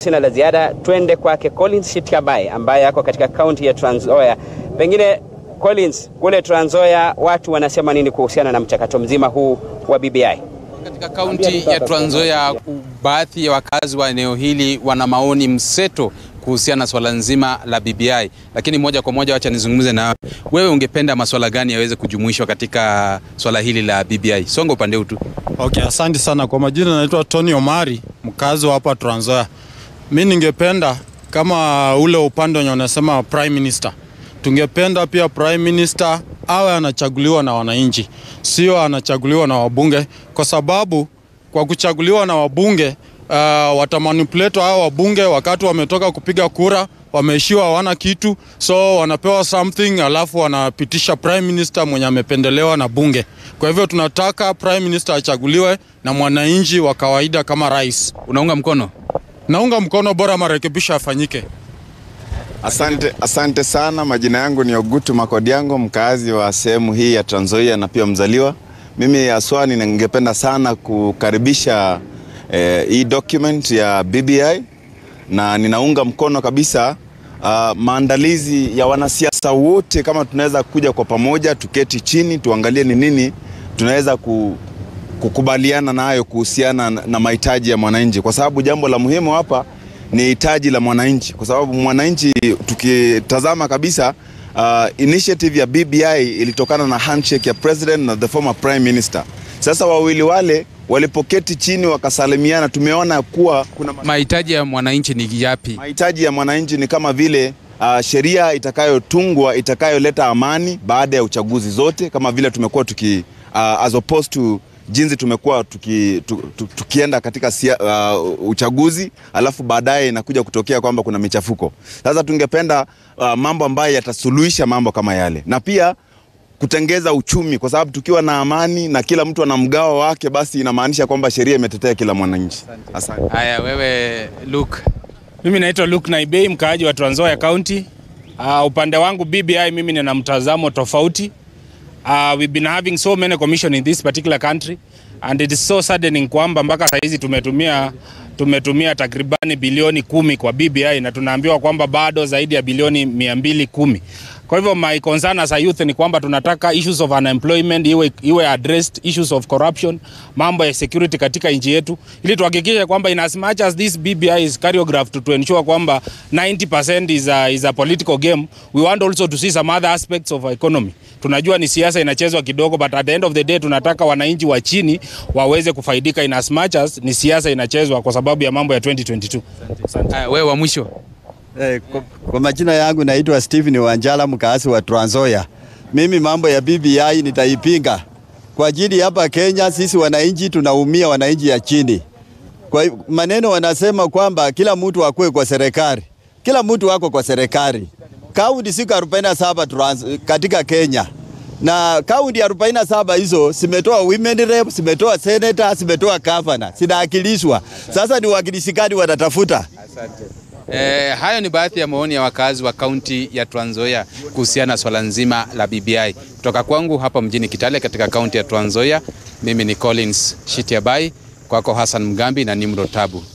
sina la ziada, twende kwake Collins Shitiabai ambaye ako katika kaunti ya Trans Nzoia. Pengine Collins, kule Trans Nzoia watu wanasema nini kuhusiana na mchakato mzima huu wa BBI? Katika kaunti ya Trans Nzoia, baadhi ya wakazi wa eneo hili wana maoni mseto kuhusiana na swala nzima la BBI, lakini moja kwa moja, wacha nizungumze na wewe. Ungependa maswala gani yaweze kujumuishwa katika swala hili la BBI? Songa upande huu tu. Okay, asante sana. Kwa majina naitwa Tony Omari, mkazi wa hapa Trans Nzoia. Mi ningependa kama ule upande wenye unasema prime minister, tungependa pia prime minister awe anachaguliwa na wananchi, sio anachaguliwa na wabunge, kwa sababu kwa kuchaguliwa na wabunge uh, watamanipulate hao wabunge wakati wametoka kupiga kura wameishiwa hawana kitu, so wanapewa something alafu wanapitisha prime minister mwenye amependelewa na bunge. Kwa hivyo tunataka prime minister achaguliwe na mwananchi wa kawaida kama rais. Unaunga mkono? Naunga mkono, bora marekebisho yafanyike. Asante, asante sana. Majina yangu ni Ogutu Makodiango, mkazi wa sehemu hii ya Trans Nzoia na pia mzaliwa. Mimi haswa ningependa sana kukaribisha eh, hii document ya BBI na ninaunga mkono kabisa uh, maandalizi ya wanasiasa wote, kama tunaweza kuja kwa pamoja, tuketi chini, tuangalie ni nini tunaweza ku, kukubaliana nayo kuhusiana na, na mahitaji ya mwananchi, kwa sababu jambo la muhimu hapa ni hitaji la mwananchi, kwa sababu mwananchi, tukitazama kabisa uh, initiative ya BBI ilitokana na handshake ya president na the former prime minister. Sasa wawili wale walipoketi chini wakasalimiana, tumeona kuwa kuna Mahitaji ya mwananchi ni yapi? mahitaji ya mwananchi ni kama vile uh, sheria itakayotungwa itakayoleta amani baada ya uchaguzi zote, kama vile tumekuwa tuki uh, as opposed to jinsi tumekuwa tuki, tu, tu, tukienda katika sia, uh, uchaguzi alafu baadaye inakuja kutokea kwamba kuna michafuko. Sasa tungependa uh, mambo ambayo yatasuluhisha mambo kama yale na pia kutengeza uchumi, kwa sababu tukiwa na amani na kila mtu ana mgao wake, basi inamaanisha kwamba sheria imetetea kila mwananchi. Asante. Haya, wewe Luke. Mimi naitwa Luke Naibei, mkaaji wa Trans Nzoia County. Uh, upande wangu BBI mimi nina mtazamo tofauti. Uh, we've been having so many commission in this particular country and it is so saddening kwamba mpaka saa hizi tumetumia tumetumia takribani bilioni kumi kwa BBI na tunaambiwa kwamba bado zaidi ya bilioni mia mbili kumi. Kwa hivyo my concern as a youth ni kwamba tunataka issues of unemployment iwe, iwe addressed, issues of corruption, mambo ya security katika nchi yetu, ili tuhakikishe kwamba in as much as this BBI is choreographed to ensure kwamba 90% is a, is a political game, we want also to see some other aspects of economy. Tunajua ni siasa inachezwa kidogo, but at the end of the day tunataka wananchi wa chini waweze kufaidika in as much as ni siasa inachezwa kwa sababu ya mambo ya 2022. Asante. Haya, wewe wa mwisho. Eh, kwa, kwa majina yangu naitwa Stephen Wanjala mkaasi wa Trans Nzoia. Mimi mambo ya BBI nitaipinga kwa ajili hapa Kenya sisi wananchi tunaumia, wananchi ya chini. Kwa hi- maneno wanasema kwamba kila mtu akue kwa serikali, kila mtu wako kwa serikali. Kaunti siku 47 trans, katika Kenya na kaunti 47 hizo zimetoa women rep, zimetoa senator, zimetoa governor, zinaakilishwa. Sasa ni wakilishi gani wanatafuta? Eh, hayo ni baadhi ya maoni ya wakazi wa kaunti ya Trans Nzoia kuhusiana na swala nzima la BBI. Kutoka kwangu hapa mjini Kitale katika kaunti ya Trans Nzoia, mimi ni Collins Shitiabai, kwako Hassan Mgambi na Nimro Tabu.